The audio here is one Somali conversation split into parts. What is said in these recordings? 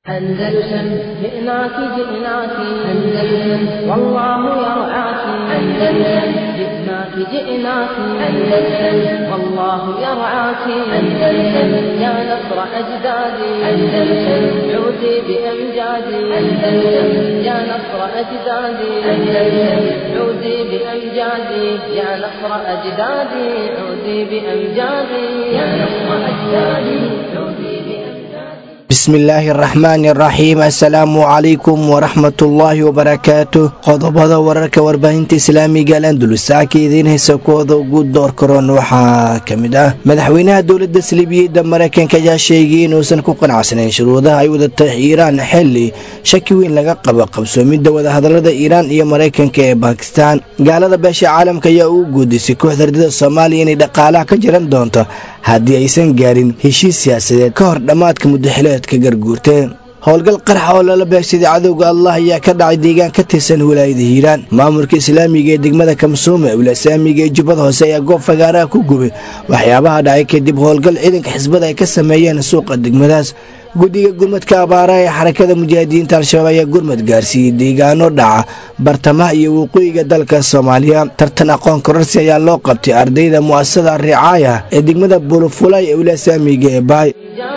أندلسن جئناك جئناك أندلسن والله يرعاك أندلسن جئناك جئناك أندلسن والله يرعاك أندلسن يا نصر أجدادي أندلسن عودي بأمجادي أندلسن يا نصر أجدادي أندلسن عودي بأمجادي يا نصر أجدادي عودي بأمجادي يا نصر أجدادي عودي بأمجادي bismillaahi araxmaani araxiim assalaamu calaykum waraxmatullaahi wabarakaatu qodobada wararka warbaahinta islaamiga alandulusaaka idiin haysa kuwooda ugu door karoon waxaa ka mid ah madaxweynaha dowladda saliibiyadda maraykanka ayaa sheegay inuusan ku qanacsanayn shuruudaha ay wadatay iiraan xili shaki weyn laga qabo qabsoomidda wadahadalada iiraan iyo maraykanka ee baakistaan gaalada beesha caalamka ayaa ugu guudisay kooxda ardada soomaaliya inay dhaqaalaha ka jiran doonto haddii aysan gaarin heshiis siyaasadeed ka hor dhammaadka muddaxileedka garguurteen howlgal qarxa oo lala beegsaday cadowga allah ayaa ka dhacay deegaan ka tirsan wilaayada hiiraan maamulka islaamiga ee degmada kamsuume wilasaamiga ee jubbada hoose ayaa goob fagaaraha ku gubay waxyaabaha dhacay kadib howlgal ciidanka xisbada ay ka sameeyeen suuqa degmadaas guddiga gurmadka abaaraha ee xarakada mujaahidiinta al-shabaab ayaa gurmad gaarsiiyey deegaano dhaca bartamaha iyo waqooyiga dalka soomaaliya tartan aqoon kororsi ayaa loo qabtay ardayda mu'asasada ricaaya ee degmada bulufulay ee wilasaamiga ee baay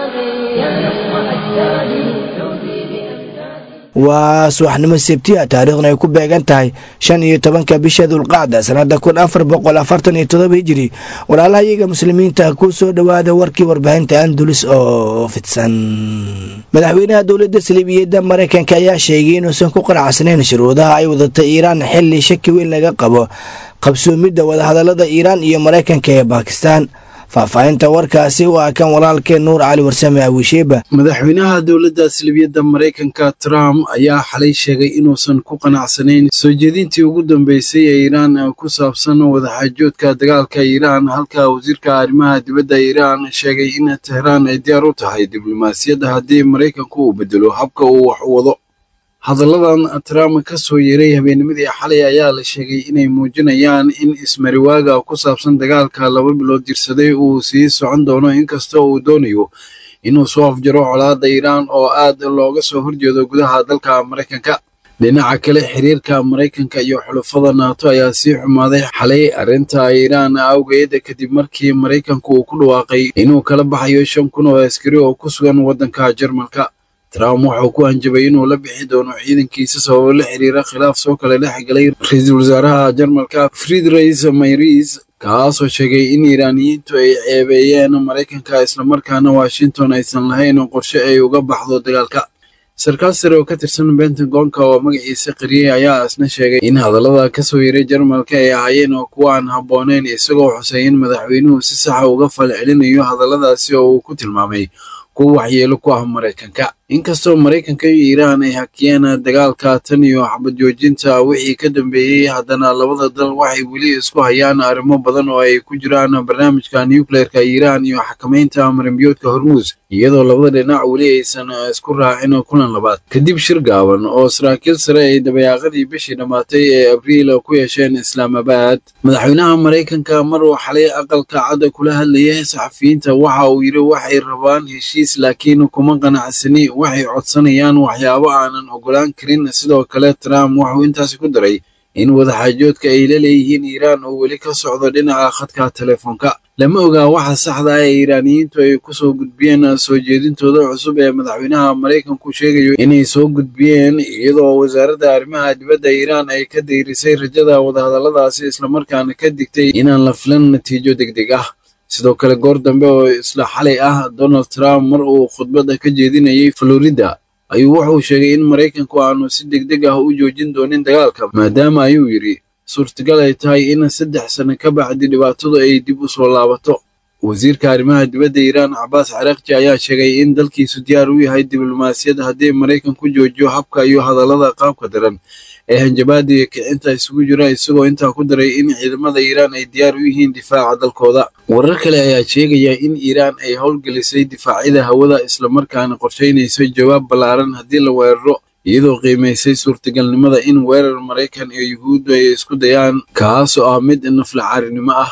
يا نصر أجدادي عودي بأمجادي waa subaxnimo sebtiya taariikhduna ay ku beegan tahay shan iyo tobanka bisha dulqacda sanada kun afar boqol afartan iyo todoba hijiri walaalaha iyaga muslimiinta ku soo dhowaada warkii warbaahinta andulus oo fidsan madaxweynaha dowladda saliibiyadda maraykanka ayaa sheegay inuusan ku qanacsanayn shuruudaha ay wadatay iiraan xili shaki weyn laga qabo qabsoomidda wadahadalada iiraan iyo maraykanka ee baakistaan faahfaahinta warkaasi waa kan walaalkeen nuur cali warsame awisheeba madaxweynaha dowladda salibiyadda maraykanka trump ayaa xalay sheegay inuusan ku qanacsanayn soo jeedintii ugu dambeysay ee iiraan ku saabsan wadaxaajoodka dagaalka iiraan halka wasiirka arrimaha dibadda iiraan sheegay in tehraan ay diyaar u tahay diblomaasiyadda haddii maraykanku uu bedelo habka uu wax u wado hadalladan trump ka soo yeeray habeennimadii xalay ayaa la sheegay inay muujinayaan in ismariwaaga ku saabsan dagaalka laba bilood jirsaday uu sii socon doono inkasta uu doonayo inuu soo afjaro colaadda iiraan oo aad looga soo horjeedo gudaha dalka maraykanka dhinaca kale xiriirka maraykanka iyo xulafada naato ayaa sii xumaaday xalay arrinta iiraan awgeed kadib markii maraykanku uu ku dhawaaqay inuu kala baxayo shan kun oo askari oo ku sugan waddanka jarmalka trump wuxuu ku hanjabay inuu la bixi doono ciidankiisa sababo la xiriira khilaaf soo kale dhex galay ra-iisul wasaaraha jarmalka friedreich mayris kaasoo sheegay in iiraaniyiintu ay ceebeeyeen maraykanka islamarkaana washington aysan lahayn qorshe ay uga baxdo dagaalka sarkaal sare oo ka tirsan bentagonka oo magaciisa qariyey ayaa isna sheegay in hadallada kasoo yaray jarmalka ay ahaayeen oo kuwa aan habbooneyn isagoo xusay in madaxweynuhu si saxa uga falcelinayo hadalladaasi oo uu ku tilmaamay kuwa waxyeelo ku ah maraykanka inkastoo maraykanka iyo iiraan ay hakiyeen dagaalka tan iyo xabad joojinta wixii ka dambeeyey haddana labada dal waxay weli isku hayaan arrimo badan oo ay ku jiraan barnaamijka nucleerka iiraan iyo xakamaynta marimbiyoodka hormuus iyadoo labada dhinac weli aysan isku raacin kulan labaad kadib shir gaaban oo saraakiil sare ay dabayaaqadii bishii dhammaatay ee abriil ku yeesheen islaamabad madaxweynaha maraykanka mar uu xalay aqalka cadda kula hadlayay saxafiyiinta waxa uu yidhi waxay rabaan heshiis laakiin kuma qanacsani waxay codsanayaan waxyaabo aanan ogolaan karin sidoo kale trump wuxuu intaasi ku daray in wadaxaajoodka ay la leeyihiin iiraan uu weli ka socdo dhinaca khadka telefoonka lama ogaa waxa saxda ah ee iiraaniyiintu ay kusoo gudbiyeen soo jeedintooda cusub ee madaxweynaha maraykanku sheegayo inay soo gudbiyeen iyadoo wasaaradda arrimaha dibadda iiraan ay ka dayrisay rajada wadahadalladaasi islamarkaana ka digtay inaan la filan natiijo degdeg ah sidoo kale goor dambe oo isla xalay ah donald trump mar uu khudbadda ka jeedinayay florida ayuu wuxuu sheegay in maraykanku aanu si degdeg ah u joojin doonin dagaalka maadaama ayuu yidhi suurtagal ay tahay in saddex sano ka bacdi dhibaatadu ay dib u soo laabato wasiirka arrimaha dibadda iiraan cabaas caraaqji ayaa sheegay in dalkiisu diyaar u yahay diblomaasiyad haddii maraykanku joojiyo habka iyo hadallada qaabka daran ee hanjabaada iyo kicinta isugu jira isagoo intaa ku daray in ciidamada iiraan ay diyaar u yihiin difaaca dalkooda warar kale ayaa sheegaya in iiraan ay howlgelisay difaacyada hawada islamarkaana qorshaynayso jawaab ballaaran haddii la weeraro iyadoo qiimaysay suurtagalnimada in weerar maraykan iyo yuhuuddu ay isku dayaan kaasoo ah mid naflacaarinimo ah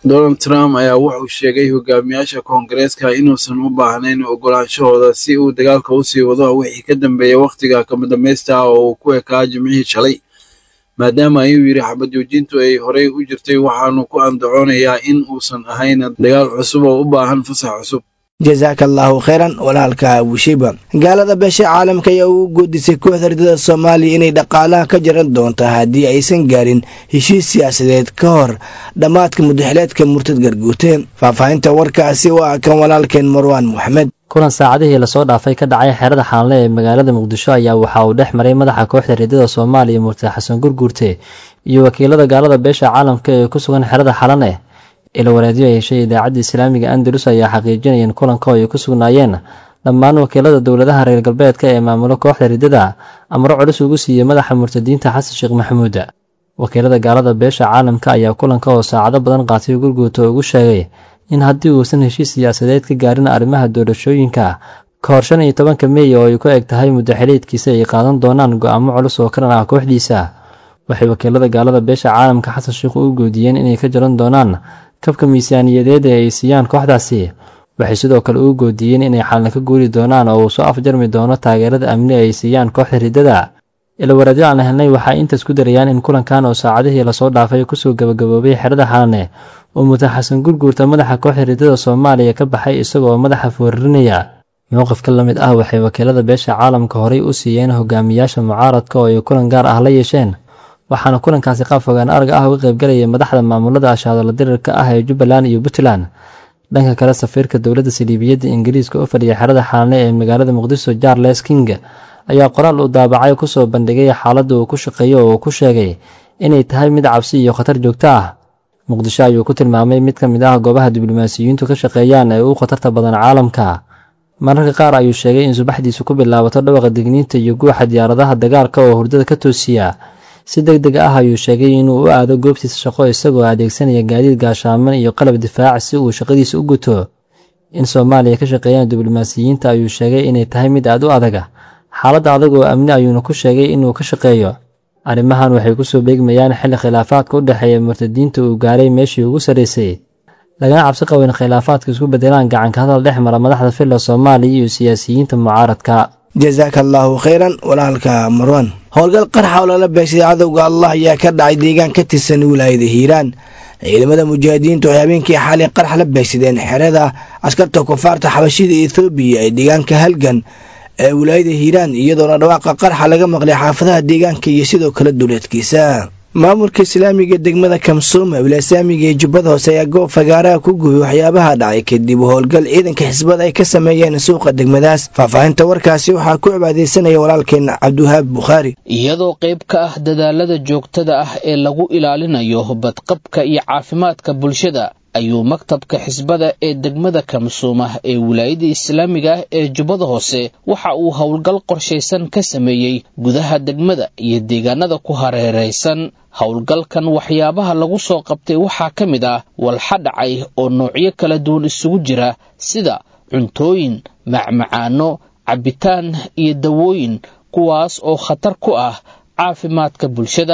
donald trump ayaa wuxuu sheegay hogaamiyaasha koongareeska inuusan u baahnayn ogolaanshahooda si uu dagaalka usii wado wixii ka dambeeya wakhtiga kamadambaysta ah oo uu ku ekaa jimcihii shalay maadaama ayuu yidhi xabad joojintu ay horey u jirtay waxaanu ku andacoonayaa in uusan ahayn dagaal cusub oo u baahan fasax cusub jasaaka allaahu khayran walaalka abushiba gaalada beesha caalamka ayaa ugu goodisay kooxda ardada soomaaliya inay dhaqaalaha ka jaran doonto haddii aysan gaarin heshiis siyaasadeed ka hor dhammaadka mudaxileedka murtad garguute faahfaahinta warkaasi waa kan walaalkeen marwaan moxamed kulan saacadihii lasoo dhaafay ka dhacay xerada xaanle ee magaalada muqdisho ayaa waxa uu dhex maray madaxa kooxda ridada soomaaliya murtad xasan gurguurte iyo wakiilada gaalada beesha caalamka ee ku sugan xerada xalane ila wareedyo ay heshay idaacadda islaamiga andalus ayaa xaqiijinayeen kulanka oo ay ku sugnaayeen dhammaan wakiilada dowladaha reer galbeedka ee maamulo kooxda ridada amro culus ugu siiyey madaxa murtadiinta xasan sheekh maxamuud wakiilada gaalada beesha caalamka ayaa kulanka oo saacado badan qaatay gurguuta ugu sheegay in haddii uusan heshiis siyaasadeed ka gaarin arrimaha doorashooyinka ka hor shan iyo tobanka meey oo ay ku eg tahay mudaxiliidkiisa ay qaadan doonaan go'aamo culus oo ka dhan ah kooxdiisa waxay wakiilada gaalada beesha caalamka xasan sheekh u goodiyeen inay ka jaran doonaan kabka miisaaniyadeed ee ay siiyaan kooxdaasi waxay sidoo kale uu goodiyeen inay xalna ka guuri doonaan oo uu soo afjarmi doono taageerada amni ay siiyaan kooxda riddada ilawareedyo aan helnay waxay intaas ku darayaan in kulankan oo saacadihii lasoo dhaafay kusoo gabagaboobay xerada xalane oo mudan xasan gurguurta madaxa kooxda riddada soomaaliya ka baxay isagoo madaxa foorarinaya mowqifka la mid ah waxay wakiilada beesha caalamka horay u siiyeen hogaamiyaasha mucaaradka oo ay kulan gaar ah la yeesheen waxaana kulankaasi qaab fogaan arag ah uga qaybgalayay madaxda maamulada ashaadala dirirka ah ee jubbaland iyo puntland dhanka kale safiirka dowladda saliibiyadda ingiriiska u fadhiya xerada xaalane ee magaalada muqdisho charles king ayaa qoraal uu daabacay kusoo bandhigay xaaladda uu ku shaqeeyo oo uu ku sheegay inay tahay mid cabsi iyo khatar joogto ah muqdisho ayuu ku tilmaamay mid ka mid ah goobaha diblomaasiyiintu ka shaqeeyaan ee ugu khatarta badan caalamka mararka qaar ayuu sheegay in subaxdiisu ku bilaabato dhawaqa digniinta iyo guuxa diyaaradaha dagaalka oo hurdada ka toosiya si deg deg ah ayuu sheegay inuu u aado goobtiisa shaqo isagoo adeegsanaya gaadiid gaashaaman iyo qalab difaac si uu shaqadiisa u guto in soomaaliya ka shaqeeyaan diblomaasiyiinta ayuu sheegay inay tahay mid aad u adaga xaaladda adag oo amni ayuuna ku sheegay inuu ka shaqeeyo arrimahan waxay kusoo beegmayaan xilli khilaafaadka u dhexeeya murtadiinta uu gaaray meeshii ugu sarraysay lagana cabsi qabo in khilaafaadka isku bedelaan gacanka hadal dhex mara madaxda filla soomaaliya iyo siyaasiyiinta mucaaradka jasaaka allaahu khayran walaalka marwan howlgal qarxa oo lala beegsaday cadowga allah ayaa ka dhacay deegaan ka tirsan wilaayada hiiraan ciidamada mujaahidiintu waxay habeenkii xalay qarx la beegsadeen xerada askarta kufaarta xabashida ethoobiya ee deegaanka halgan ee wilaayada hiiraan iyadoona dhawaaqa qarxa laga maqlay xaafadaha deegaanka iyo sidoo kale duleedkiisa maamulka islaamiga degmada kamsuuma wilasaamiga ee jubbada hoose ayaa goob fagaaraha ku guuray waxyaabaha dhacay kadib howlgal ciidanka xisbada ay ka sameeyeen suuqa degmadaas faahfaahinta warkaasi waxaa ku cibaadeysanaya walaalkeen cabdiwahaab bukhaari iyadoo qayb ka ah dadaalada joogtada ah ee lagu ilaalinayo badqabka iyo caafimaadka bulshada ayuu maktabka xisbada ee degmada kamsuuma ee wilaayada islaamiga ah ee jubbada hoose waxa uu howlgal qorshaysan ka sameeyey gudaha degmada iyo deegaanada ku hareeraysan howlgalkan waxyaabaha lagu soo qabtay waxaa ka mid ah walxa dhacay oo noocyo kala duwan isugu jira sida cuntooyin macmacaano cabbitaan iyo dawooyin kuwaas oo khatar ku ah caafimaadka bulshada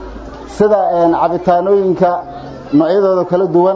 sida cabitaanooyinka noocyadooda kala duwan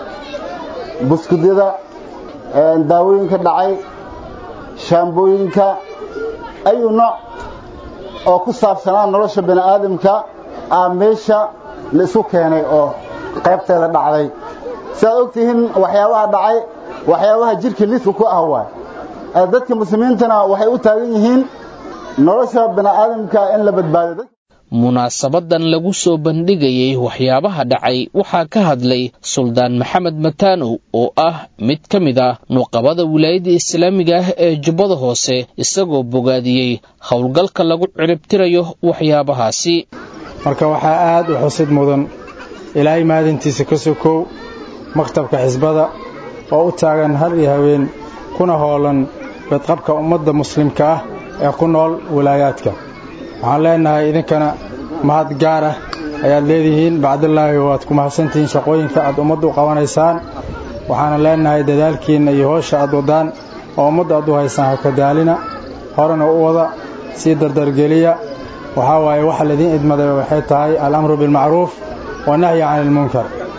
buskudyada daawooyinka dhacay shaambooyinka ayu nooc oo ku saabsanaa nolosha bini aadamka aa meesha la isu keenay oo qaybteeda dhacday sidaad og tihiin waxyaabaha dhacay waxyaabaha jidhka lidka ku ah waay dadka muslimiintana waxay u taagan yihiin nolosha bini aadamka in la badbaado munaasabadan lagu soo bandhigayay waxyaabaha dhacay waxaa ka hadlay suldaan maxamed mataanow oo ah mid ka mid ah nuqabada wilaayadda islaamiga ah ee jubbada hoose isagoo bogaadiyey howlgalka lagu ciribtirayo waxyaabahaasi marka waxaa aad u xusid mudan ilaahay maadintiisa ka sokow maktabka xisbada oo u taagan har iyo haween kuna hoolan badqabka ummadda muslimka ah ee ku nool wilaayaadka waxaan leennahay idinkana mahad gaar ah ayaad leedihiin bacdallaahi waad ku mahadsantihiin shaqooyinka aad ummadda u qabanaysaan waxaana leennahay dadaalkiinna iyo hoosha aad waddaan oo ummadda aad u haysaan ha kadaalina horena u wada sii dardargeliya waxaa waaye waxa laydin idmaday waxay tahay alamru bilmacruuf wanahyi cani ilmunkar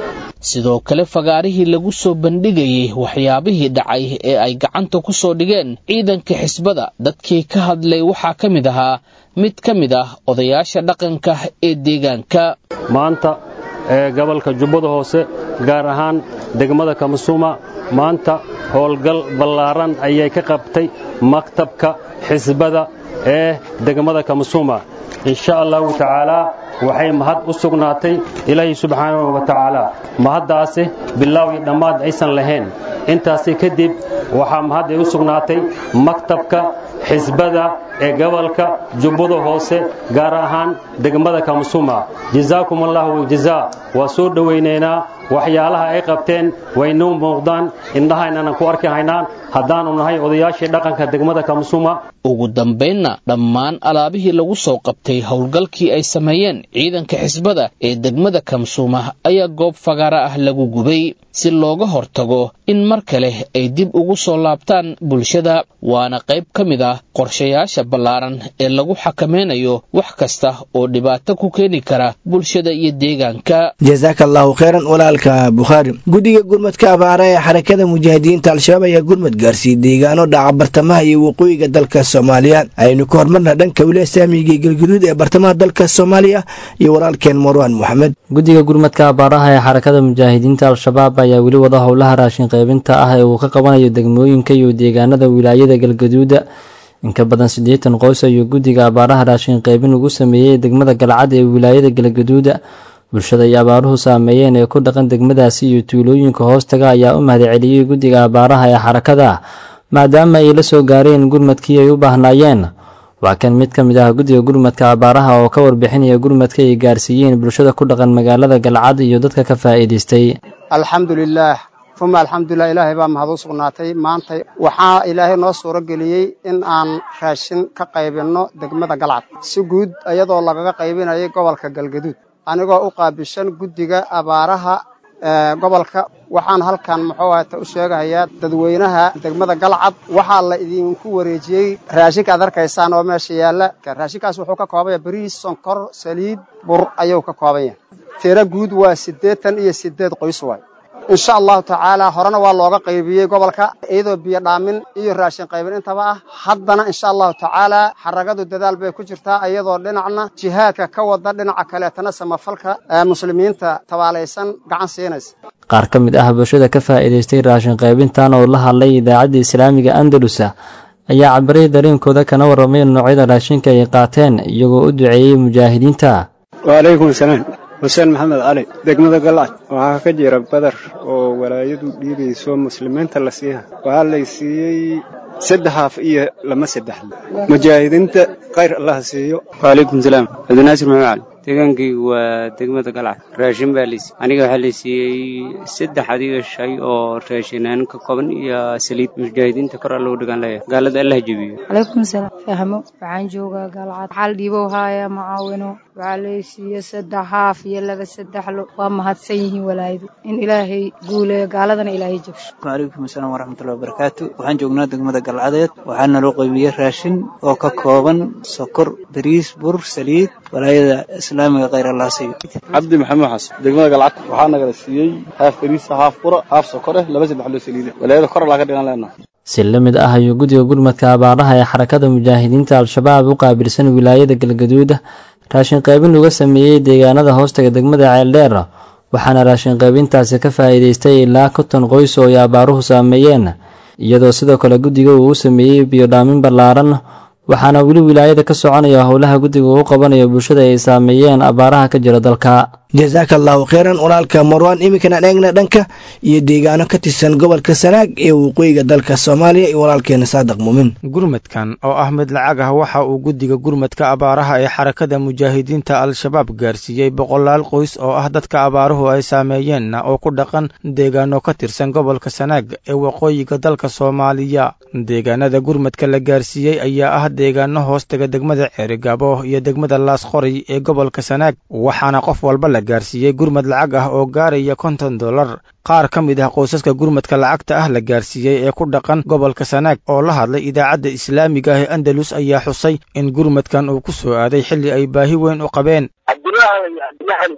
sidoo kale fagaarihii lagu soo bandhigayey waxyaabihii dhacay ee ay gacanta ku soo dhigeen ciidanka xisbada dadkii ka hadlay waxaa ka mid ahaa mid ka mid ah odayaasha dhaqanka ee deegaanka maanta ee gobolka jubbada hoose gaar ahaan degmada kamasuuma maanta howlgal ballaaran ayay ka qabtay maktabka xisbada ee degmada kamasuuma insha allahu tacaalaa waxay mahad u sugnaatay ilaahay subxaanahu wa tacaala mahaddaasi bilaaw iyo dhammaad aysan lahayn intaasi kadib waxaa mahad ay u sugnaatay maktabka xisbada ee gobolka jubbada hoose gaar ahaan degmada kamasuuma jazaakum allahu waljazaa waa soo dhowaynaynaa waxyaalaha ay qabteen waynuu muuqdaan indhahaynaanan ku arki haynaan haddaanu nahay odayaashii dhaqanka degmada kamasuuma ugu dambaynna dhammaan alaabihii lagu soo qabtay howlgalkii ay sameeyeen ciidanka xisbada ee degmada kamsuuma ayaa goob fagaara ah lagu gubay si looga hortago in mar kale ay dib ugu soo laabtaan bulshada waana qayb ka mid ah qorshayaasha ballaaran ee lagu xakameynayo wax kasta oo dhibaato ku keeni kara bulshada iyo deegaanka jasaaka allahu kheyran walaalka bukhaari guddiga gurmadka abaara ee xarakada mujaahidiinta al-shabaab ayaa gurmad gaarsiiyey deegaano dhaca bartamaha iyo waqooyiga dalka soomaaliya aynu ka hormarna dhanka wilaaya saamiga iyo galguduud ee bartamaha dalka soomaaliya iyo walaalkeen marwaan moxamed guddiga gurmadka abaaraha ee xarakada mujaahidiinta al-shabaab ayaa weli wada howlaha raashin qaybinta ah ee uu ka qabanayo degmooyinka iyo deegaanada wilaayada galgaduuda inka badan siddeetan qoys ayuu guddiga abaaraha raashin qaybin ugu sameeyey degmada galcad ee wilaayada galgaduuda bulshada ay abaaruhu saameeyeen ee ku dhaqan degmadaasi iyo tuulooyinka hoostaga ayaa u mahadceliyey guddiga abaaraha ee xarakada maadaama ay la soo gaareen gurmadkii ay u baahnaayeen waa kan mid ka mid ah guddiga gurmadka abaaraha oo ka warbixinaya gurmadka ay gaarsiiyeen bulshada ku dhaqan magaalada galcad iyo dadka ka faa'iidaystay alxamdulilaah uma alxamdulilah ilaahay baa mahad u sugnaatay maanta waxaa ilaahay noo suuro geliyey in aan raashin ka qaybinno degmada galcad si guud iyadoo lagaga qaybinayay gobolka galgaduud anigoo u qaabishan guddiga abaaraha gobolka waxaan halkan muxuu ahata u sheegahayaa dadweynaha degmada galcad waxaa la idinku wareejiyey raashinka aad arkaysaan oo meesha yaalla raashinkaas wuxuu ka koobanya bariis sonkor saliid bur ayuu ka kooban yahay tiro guud waa siddeetan iyo siddeed qoys waay insha allahu tacaala horena waa looga qaybiyey gobolka iyadoo biyo dhaamin iyo raashin qaybin intaba ah haddana insha allahu tacaala xaragadu dadaal bay ku jirtaa iyadoo dhinacna jihaadka ka wada dhinaca kaleetana samafalka muslimiinta tabaalaysan gacan siinaysa qaar ka mid ah bulshada ka faa'iidaystay raashin qaybintan oo la hadlay idaacadda islaamiga andalusa ayaa cabiray dareenkooda kana warramay noocyada raashinka ay qaateen iyagoo u duceeyey mujaahidiinta wacalaykum asalaam xuseen maxamed cali degmada galcad waxaa ka jira badar oo walaayadu dhiibayso muslimiinta la siiha waxaa lay siiyey saddex haaf iyo lama saddexle mujaahidiinta khayr allah siiyo wacalaykum salaam cabdinaasir maxamed cali deegaankaygu waa degmada galcad raashin baa laysiiy aniga waxaa la siiyey saddex adiga shay oo raashinaan ka kooban iyo saliid mujaahidiinta kor alla u dhigaan leeyahay gaalada allah jebiyo calaykum salaam fahmo waxaan joogaa galcad waxaa la dhiibow haaya macaawino waxaa lay siiye saddex haaf iyo laba saddexlo waa mahadsan yihiin walaayadu in ilaahay guuleeyo gaaladana ilaahay jabsho calaykum asalaam waraxmatullahi wabarakaatu waxaan joognaa degmada galcadeed waxaa naloo qaybiyey raashin oo ka kooban sokor bariis bur saliid walaayada islaamiga khayr allah siiyo cabdi maxamed xasan degmada galcad waxaa nagala siiyey haaf bariisa haaf bura haaf sokor eh laba saddex loo saliida walaayada kor allaa ka dhigan leenaha si la mid ah ayuu guddiga gurmadka abaaraha ee xarakada mujaahidiinta al-shabaab u qaabilsan wilaayada galgaduuda raashin qaybin uga sameeyey deegaanada hoostaga degmada ceeldheer waxaana raashin qaybintaasi ka faa'iidaystay ilaa konton qoys oo ay abaaruhu saameeyeen iyadoo sidoo kale guddiga uu u sameeyey biyodhaamin ballaaran waxaana weli wilaayada ka soconaya howlaha guddiga uu qabanayo bulshada ay saameeyeen abaaraha ka jira dalka jasaaka allahu kheyran walaalka marwaan iminkan eegna dhanka iyo deegaano ka tirsan gobolka sanaag ee waqooyiga dalka soomaaliya iyo walaalkeena saadiq muumin gurmadkan oo ah mid lacag ah waxa uu guddiga gurmadka abaaraha ee xarakada mujaahidiinta al-shabaab gaarsiiyey boqolaal qoys oo ah dadka abaaruhu ay saameeyeenna oo ku dhaqan deegaano ka tirsan gobolka sanaag ee waqooyiga dalka soomaaliya deegaanada gurmadka la gaarsiiyey ayaa ah deegaano hoostaga degmada ceerigaabo iyo degmada laasqoray ee gobolka sanaag waxaana qof walba la gaarsiiyey gurmad lacag ah oo gaaraya konton dollar qaar ka mid ah qoysaska gurmadka lacagta ah la gaarsiiyey ee ku dhaqan gobolka sanaag oo la hadlay idaacadda islaamiga ah ee andalus ayaa xusay in gurmadkan uu ku soo aaday xilli ay baahi weyn u qabeen cabdulaahi cabdilaahi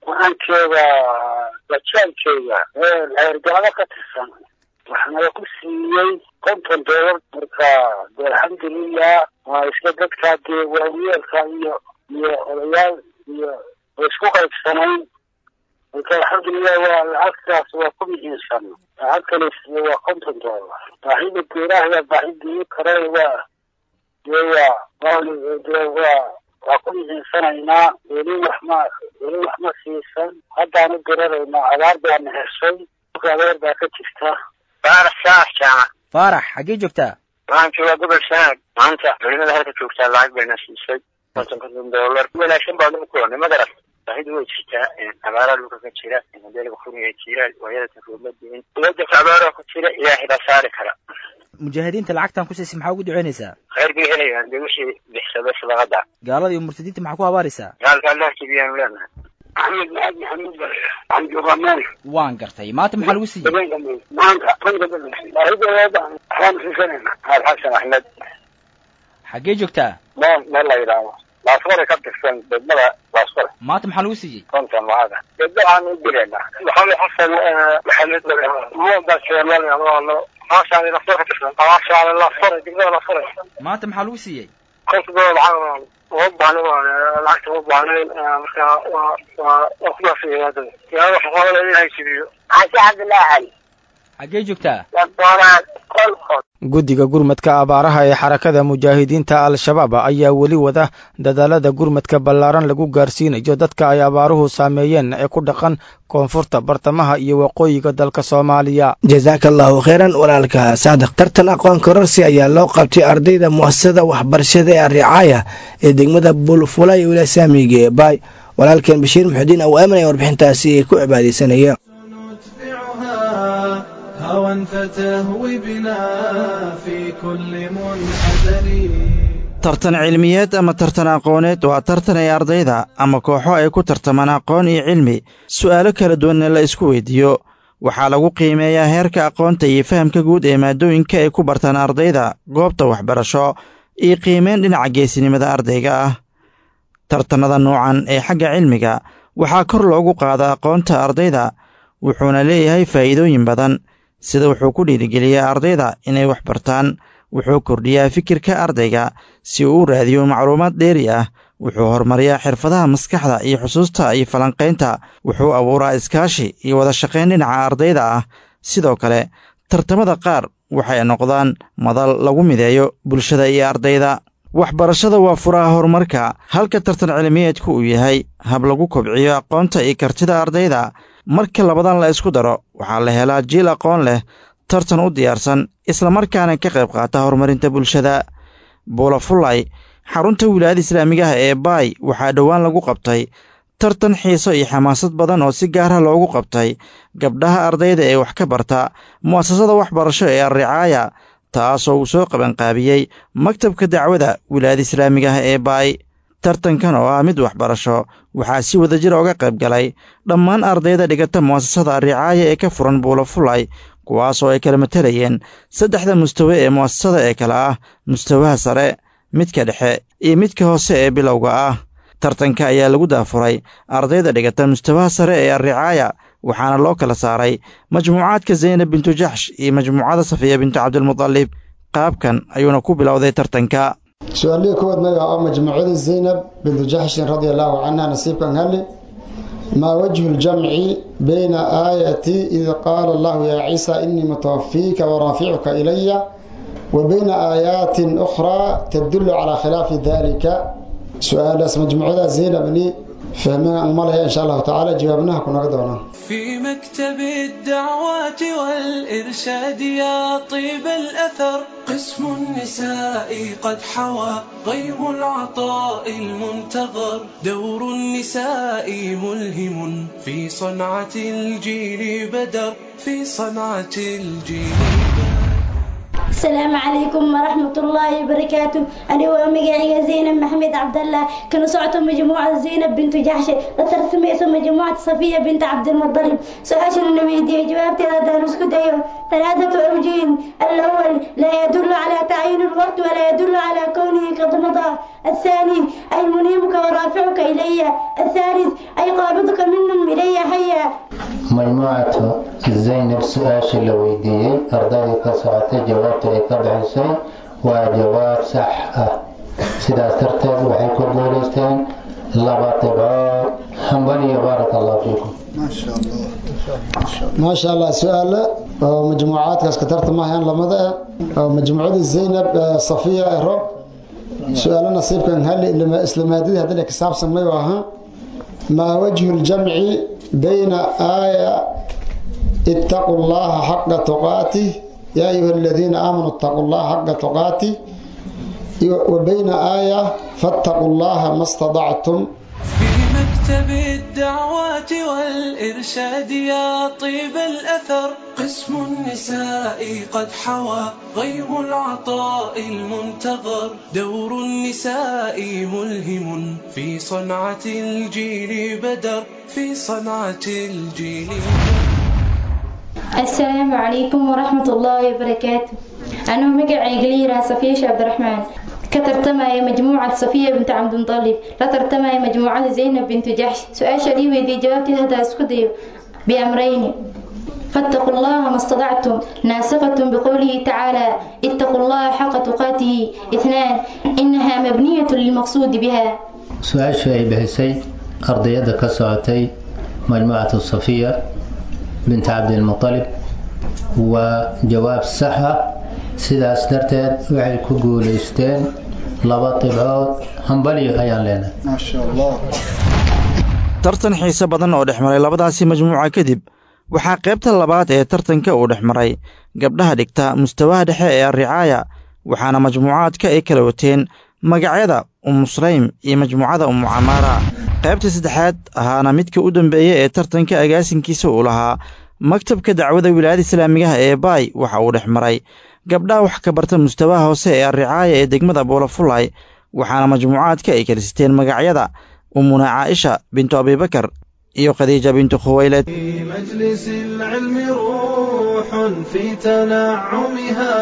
waxaan joogaa bajaan jooga heergalada ka tirsan waxaana ku siiyey konton doolar marka dee alxamdulilah waa iska dadkaa dee waayeelka iyo iyo odayaal iyo oo isku qaybsanayn marka alxamdulilah waa lacagtaas waa ku muhiimsan lacag kale siiye waa konton doolar baahida geeraha baahidii kare waa dee waa dee waa waa ku muhiimsanaynaa weli wax ma weli wax ma siisan haddaanu garanaynaa abaar baana heshay abaar baa ka jirta faarax shaax jaamac faarax xaggee joogtaa waxaan joogaa gobol sanaag maanta culimada halka joogtaa lacag bayna siisay konton konton doolar wanaagsan baa lagu kulanay magaras baahidu way jirtaa abaaraa dhulka ka jira modeelka furiga jira waayada taroobadiin wadanka abaaraa ku jira ilaahay baa saari kara mujaahidiinta lacagtan ku siisay maxaa ugu duceynaysaa khayr bay helayaan dee wixii bixsada sadaqada gaalada iyo murtadiinta maxaa ku habaaraysaa gaalka allah jibiyaanu leenahay axmed maxamed maxamuud baa waxaan joogaa meel waan gartay maanta maxaa lagu siiyey habeenka meel maanta konka baahidooda waxaan siisanayna xasan axmed xaggee joogtaa meel meel la yidhaahdo laasfore ka tirsan degmada laasfore maanta maxaa lagu siiyey konton lacada degmo aan u direynaa maxamed xasan maxamed baa jeelalo maashaan laasfore ka tirsan maashaan laasfore degmada laasfore maanta maxaa lagu siiyey konton doolar lacag uma baahna lacagta uma baahnayn marka waa waa waa kudaasaya hadda yaa waxa qabanaya in haysibiyo xashi cabdullaahi cali xaggee joogtaa wadoonaad qolqod guddiga gurmadka abaaraha ee xarakada mujaahidiinta al-shabaab ayaa weli wada dadaalada gurmadka ballaaran lagu gaarsiinayo dadka ay abaaruhu saameeyeen ee ku dhaqan koonfurta bartamaha iyo waqooyiga dalka soomaaliya jasaaka allahu kheyran walaalka saadiq tartan aqoon kororsi ayaa loo qabtay ardayda mu'asasada waxbarashada ee ricaaya ee degmada bulfula iyo wilasaamiga ee baay walaalkeen bashiir muxudiin aw aaminaya warbixintaasi ay ku cibaadaysanaya هوى فتهوي بنا في كل منحدر tartan cilmiyeed ama tartan aqooneed waa tartan ay ardayda ama kooxo ay ku tartamaan aqoon iyo cilmi su'aalo kala duwanna la isku weydiiyo waxaa lagu qiimeeyaa heerka aqoonta iyo fahamka guud ee maadooyinka ay ku bartaan ardayda goobta waxbarasho iyo qiimeyn dhinaca geesinimada ardayga ah tartannada noocan ee xagga cilmiga waxaa kor loogu qaadaa aqoonta ardayda wuxuuna leeyahay faa'iidooyin badan sida wuxuu ku dhiirigeliyaa ardayda inay wax bartaan wuxuu kordhiyaa fikirka ardayga si uu u raadiyo macluumaad dheeri ah wuxuu horumariyaa xirfadaha maskaxda iyo xusuusta iyo falanqaynta wuxuu abuuraa iskaashi iyo wada shaqayn dhinaca ardayda ah sidoo kale tartamada qaar waxay noqdaan madal lagu mideeyo bulshada iyo ardayda waxbarashada waa furaha horumarka halka tartan cilmiyeedku uu yahay hab lagu kobciyo aqoonta iyo kartida ardayda marka labadan la isku daro waxaa la helaa jiil aqoon leh tartan u diyaarsan islamarkaana ka qayb qaata horumarinta bulshada buulafulay xarunta wilaayada islaamigaha ee baay waxaa dhowaan lagu qabtay tartan xiiso iyo xamaasad badan oo si gaara loogu qabtay gabdhaha ardayda ee wax ka barta mu'asasada waxbarasho ee alricaaya taasoo uu soo qabanqaabiyey maktabka dacwada wilaayada islaamigaha ee baay tartankan oo ah mid waxbarasho waxaa si wadajir oga qayb galay dhammaan ardayda dhigata mu'asasada ricaaya ee ka furan buulafulay kuwaasoo ay kala matalayeen saddexda mustawe ee mu'asasada ee kale ah mustawaha sare midka dhexe iyo midka hoose ee bilowga ah tartanka ayaa lagu daafuray ardayda dhigata mustawaha sare ee alricaaya waxaana loo kala saaray majmuucaadka zaynab bintu jaxsh iyo majmuucada safiya bintu cabdilmudalib qaabkan ayuuna ku bilowday tartanka su-aalihii kowaad magaca oo majmuucada zaynab bintu jaxshin radia allaahu canha nasiibkan hali maa wajhu ljamci bayna aayati id qaala allahu yaa ciisa inii mutawafiika waraaficuka ilaya wa bayna aayaatin ukhraa tadulu calaa khilaafi dalika su-aalaas majmuucada zaynabni fahmeen umalaya insha allahu tacaala jawaabnaha kunaga doonaa في مكتب الدعوات والإرشاد يا طيب الأثر قسم النساء قد حوى غيم العطاء المنتظر دور النساء ملهم في صنعة الجيل بدر في صنعة الجيل السلام عليكم ورحمة الله وبركاته أنا ومجاعي زينب محمد عبد الله كانوا صعتوا مجموعة زينب بنت جحش لترسم اسم مجموعة صفية بنت عبد المطلب سؤال النبي دي جوابتي هذا نسكت أيوه ثلاثة أوجه الأول لا يدل على تعيين الوقت ولا يدل على كونه قد مضى الثاني أي منيبك ورافعك إلي الثالث أي قابضك منهم إلي حيا majmuucatu zaynab su-aasha la weydiiyey ardaydii ka socotay jawaabta ay ka bixisay waa jawaab sax ah sidaas darteed waxay ku guulaysteen laba dhibcood hambaliyo baaraka allahu fiikum maasha allah su-aale oo majmuucaadkaas ka tartamahayaan lamada ah oo majmuucada zaynab safiya ero su-aalo nasiibkan hali isla maadadii haddii ka saabsan mayu ahaa maa wajhu ljamci bayna aaya ittaqu llaha xaqa tuqaatih yaa ayuha aladiina aamanuu ittaqu llaha xaqa tuqaatih wa bayna aaya fattaqu llaha ma stadactum مكتب الدعوات والإرشاد يا طيب الأثر قسم النساء قد حوى غيم العطاء المنتظر دور النساء ملهم في صنعة الجيل بدر في صنعة الجيل السلام عليكم ورحمة الله وبركاته أنا مقعي قليرة صفية عبد الرحمن كترتمى مجموعة صفية بنت عبد المطلب لا ترتمى مجموعة زينب بنت جحش سؤال شديد وذي جوابتي هذا اسكدي بأمرين فاتقوا الله ما استطعتم ناسقة بقوله تعالى اتقوا الله حق تقاته اثنان إنها مبنية للمقصود بها su-aashu ay bixisay ardayadda ka socotay majmuucatu safiya bint cabdilmutalib waa jawaab sax ah sidaas darteed waxay ku guulaysteen laba dhibcood hambaliyo ayaan leenahay tartan xiise badan oo dhex maray labadaasi majmuuca kadib waxaa qaybta labaad ee tartanka uu dhex maray gabdhaha dhigta mustawaha dhexe ee arricaaya waxaana majmuucaadka ay kala wateen magacyada umu sulaym iyo majmuucada umu camaara qaybta saddexaad ahaana midka u dambeeya ee tartanka agaasinkiisa uu lahaa maktabka dacwada wilaayada islaamigaha ee baay waxa uu dhex maray gabdhaha wax ka barta mustawaha hoose ee arricaaya ee degmada boolafulay waxaana majmuucaadka ay kala siteen magacyada umuna caaisha bintu abibakar iyo khadiija bintu khuwayled مجلس العلم روح في تنعمها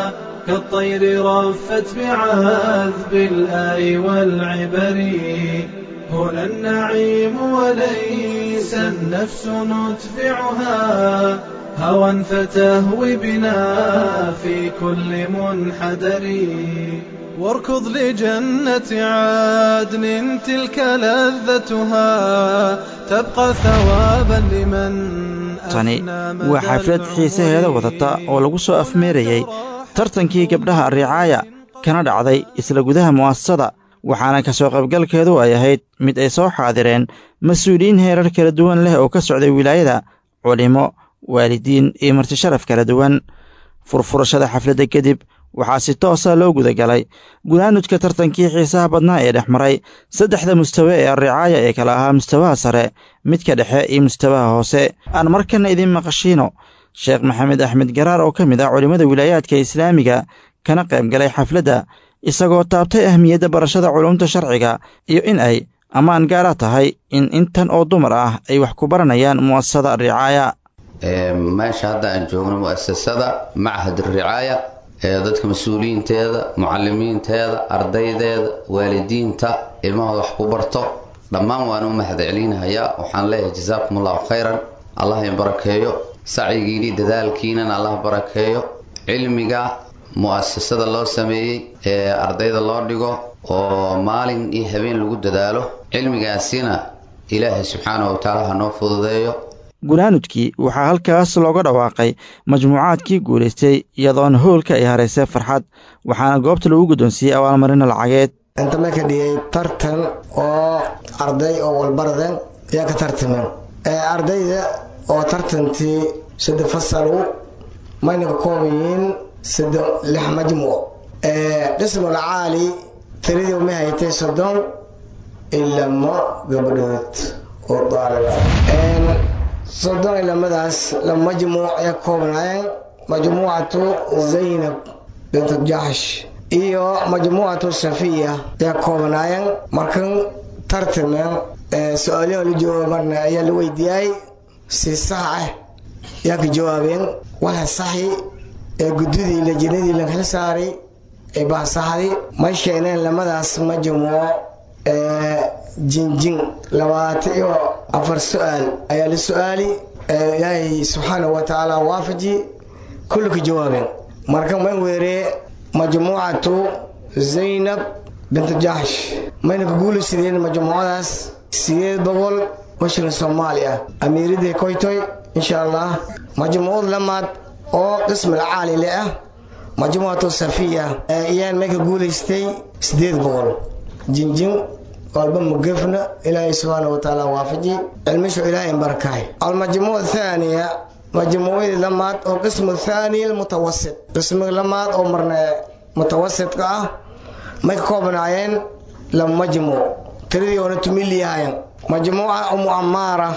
كالطير رفت بعذب الآي والعبر هنا النعيم وليس النفس ندفعها هوى فتهوي بنا في كل منحدر واركض لجنة عدن تلك لذتها تبقى ثوابا لمن tani waa xaflad xiisaheeda wadata oo lagu soo afmeerayey tartankii gabdhaha arricaaya kana dhacday isla gudaha mu'asasada waxaana ka soo qaybgalkeedu ay ahayd mid ay soo xaadireen mas-uuliyiin heerar kala duwan leh oo ka socday wilaayada culimo waalidiin iyo martisharaf kala duwan furfurashada xafladda kadib waxaa si toosa loo gudagalay gunaanudka tartankii xiisaha badnaa ee dhex maray saddexda mustawe ee arricaaya ee kala ahaa mustawaha sare midka dhexe iyo mustawaha hoose aan markana idin maqashiino sheekh maxamed axmed garaar oo ka mid ah culimmada wilaayaadka islaamiga kana qayb galay xafladda isagoo taabtay ahmiyadda barashada culumta sharciga iyo in ay ammaan gaara tahay in intan oo dumar ah ay wax ku baranayaan mu'asasada ricaaya meesha hadda aan joogno mu'asasada machad ricaaya ee dadka mas-uuliyiinteeda mucalimiinteeda ardaydeeda waalidiinta ilmahooda wax ku barto dhammaan waan u mahad celinahayaa waxaan leeyahay jazaakum allahu khayran allah in barakeeyo sacyigiini dadaalkiinan allah barakeeyo cilmiga mu'asasada loo sameeyey ee ardayda loo dhigo oo maalin iyo habeen lagu dadaalo cilmigaasina ilaahay subxaanahu watacaala ha noo fududeeyo gunaanudkii waxaa halkaas looga dhawaaqay majmuucaadkii guulaystay iyadoona howlka ay haraysay farxad waxaana goobta lagu guddoonsiiyey abaalmarina lacageed inta ma ka dhigay tartan oo arday oo walbaradan ayaa ka tartameen ardayda oo tartantii sadde fasalu mayna ka kooban yihiin sadde lix majmuuc dhismul caali tiradii ma haytay soddon ilamo gabadhood oo daaliba soddon ilamadaas la majmuuc ay koobnaayeen majmuucatu zaynab bintu jaxsh iyo majmuucatu safiya ay koobnaayeen markan tartameen su-aalaha la jooga marna ayaa la weydiiyay si sax ah yaa ka jawaabeen waxa saxi ee guddidii lajinadii la xil saaray ee baasaxdi may sheegneen lamadaas majmuuco ee jinjin labaatan iyo afar su-aal ayaa la su-aali ilaahay subxaanahu wa tacaala waafaji kulli ka jawaabeen marka may weeree majmuucatu zaynab bintu jaxsh mayna ku guulaysadeen majmuucadaas sideed boqol oo shilin soomaali ah amiiradii koytoy insha allah majmuucad lamaad oo qismi caali le ah majmuucatu safiya ayaan may ka guulaystay sideed boqol jinjin walba mugefna ilaahay subxaanahu watacaala waafaji cilmishu ilaahay barakaay almajmuuc thaaniya majmuucadii lamaad oo qismu thaani almutawasit qismiga lamaad oo marna mutawasitka ah may ka koobnaayeen laba majmuuc tiradii oona tumiliyahayan majmuuca umu amaara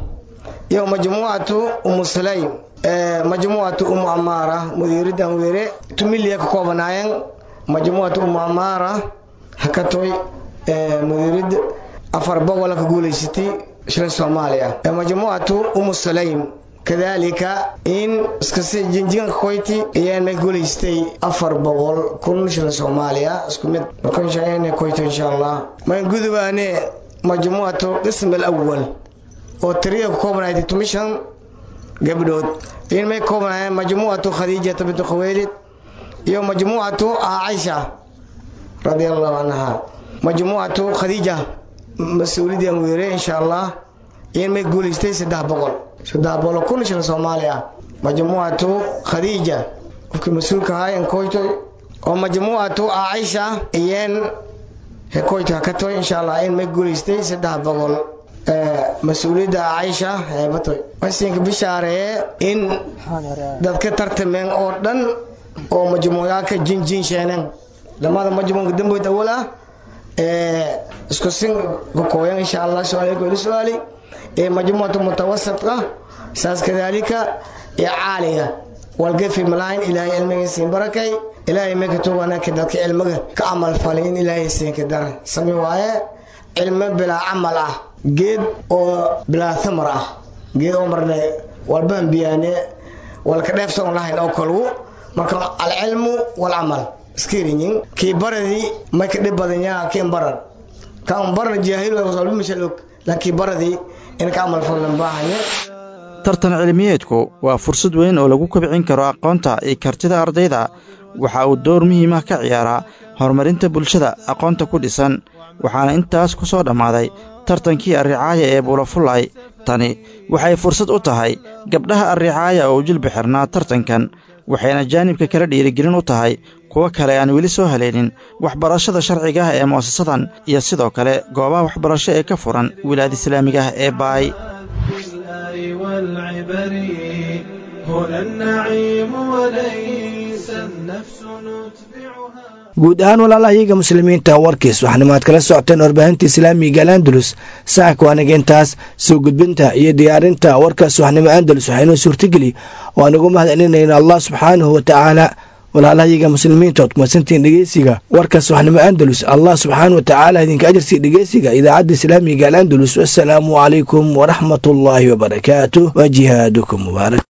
iyo majmuucatu umu sulaym majmuucatu umu amaara mudiiridan weere tumiliya ka koobnaayeen majmuucatu umu amaara hakatoy mudiirid afar boqola ka guulaysatay shilin soomaaliya majmuucatu umu sulaym kadalika in iskasi jinjinka koyti ayaan may guulaystay afar boqol kun shilin soomaaliya isku mid marka koyto insha allah mayn gudubaane majmuucatu qism alawal oo tiriya ku koobnayd tumishan gabdhood in may koobnaayeen majmuucatu khadiijata bintu khaweylid iyo majmuucatu caaisha radia allahu canha majmuucatu khadiija mas-uuliyadan weere insha allah in may guulaystay saddex boqol saddex boqol kun shilin soomaali ah majmuucatu khadiija qofkii mas-uulka ahaa koytoy oo majmuucatu caaisha iyeen hekoyto hakatoy insha allah in may guulaystay saddex boqol mas-uuliyadda caaisha heebatoy wasinka bishaaree in dadka tartameen oo dhan oo majmuucaaka jinjin sheeneen lamada majmuuca damboyd awal ah isku sin kakooyan insha allah su-aalku ila su-aali ee majmuucatu mutawasidka saas kadalika ee caaliga walgefi malayn ilaahay cilmiga siin barakay ilaahay maka tuganaka dadka cilmiga ka camal falay in ilaahay siinka dara sami waaye cilmo bilaa camal ah geed oo bilaa thamar ah geed oo marne walbaan biyaane walka dheeftoon lahayn oo kalgu marka alcilmu walcamal iskirinyin kii baradii may ka dhib badan yaha kiin baran kaan baran jaahil walba mashal og laakiin baradii in ka camal falan baahanye tartan cilmiyeedku waa fursad weyn oo lagu kobcin karo aqoonta iyo kartida ardayda waxa uu door muhiim ah ka ciyaaraa horumarinta bulshada aqoonta ku dhisan waxaana intaas ku soo dhammaaday tartankii arricaaya ee buulafulay tani waxay fursad u tahay gabdhaha arricaaya oo jilba xirnaa tartankan waxayna jaanibka kala dhiirigelin u tahay kuwo kale aan weli soo haleynin waxbarashada sharciga ah ee mu'asasadan iyo sidoo kale goobaha waxbarasho ee ka furan wilaayada islaamiga ah ee baay والعبر هنا النعيم وليس النفس نتبعها guud ahaan walaalahayaga muslimiinta warkiis waxaanimaad kala socoteen warbaahinta islaamiga alandalus saaka waanaga intaas soo gudbinta iyo diyaarinta warkaas waxnimo andalus waxaynoo suurtageli oo aan ugu mahadcelinayna allah subxaanahu wa tacaala walaalahayaga muslimiinta ood kumadsantiin dhegeysiga warkaas waxnimo andalus allah subxaana wa tacaala idinka ajarsiiya dhegeysiga idaacadda islaamiga alandalus wasalaamu calaykum waraxmat ullaahi wabarakaatu wa jihaadukum mubaarak